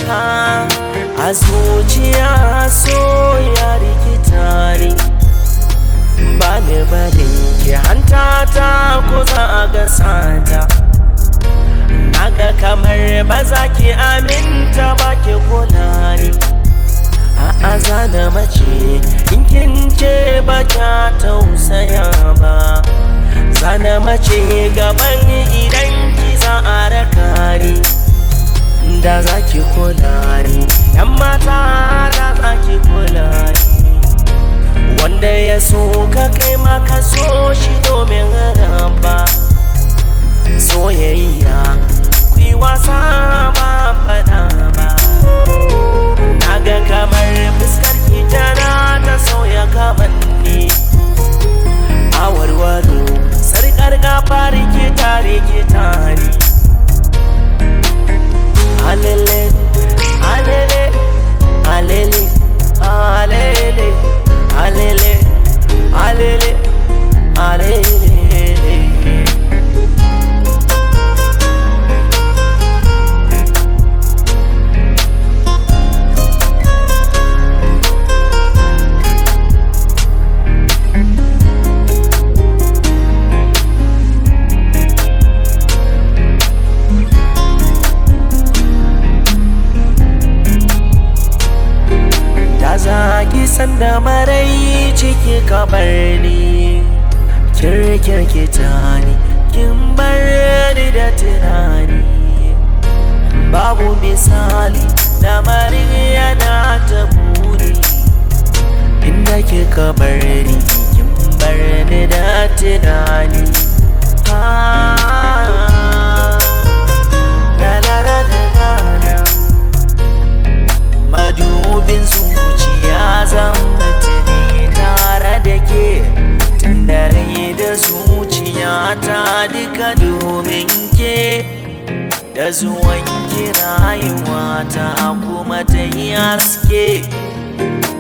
a zuciya so ya rikita ni ba ni barin ki hanta ta ko za a ga sata naga kamar ba za ki aminta ba ki kula ni a zana mace in kin ce ba ta tausaya ba zana mace gaban idan ki za a raka ni da za ki kula ni yan mata da za ki kula ni wanda ya so ka kai maka so shi domin raba soyayya ku yi wasa ba fada ba naga kamar fuskar ki tana ta sauya kamanni a warwaro sarkar gafar ki tare ki tare alele alele alele alele alele alele alele da zaki sanda marai ciki ka bar ni kirkirkita ni kin bar ni da tunani babu misali lamarin yana ta buri inda kika bar ni kin bar ni da tunani ah, la la la la la la. madubin zuciya zan tuni tare da ke tundare da zuciya ta duka domin ke da zuwan ki rayuwa ta kuma ta yi haske